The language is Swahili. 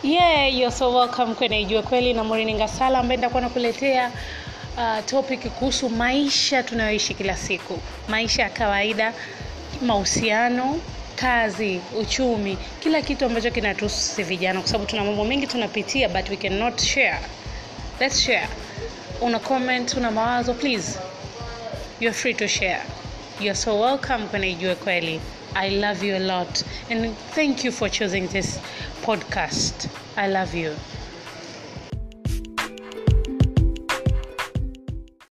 yeah you're so welcome kwenye ijue kweli na Maureen Ngasala ambaye nitakuwa nakuletea uh, topic kuhusu maisha tunayoishi kila siku maisha ya kawaida mahusiano kazi uchumi kila kitu ambacho kinatuhusu sisi vijana kwa sababu tuna mambo mengi tunapitia but we cannot share let's share una comment una mawazo please you're free to share you're so welcome kwenye ijue kweli i love you a lot and thank you for choosing this podcast i love you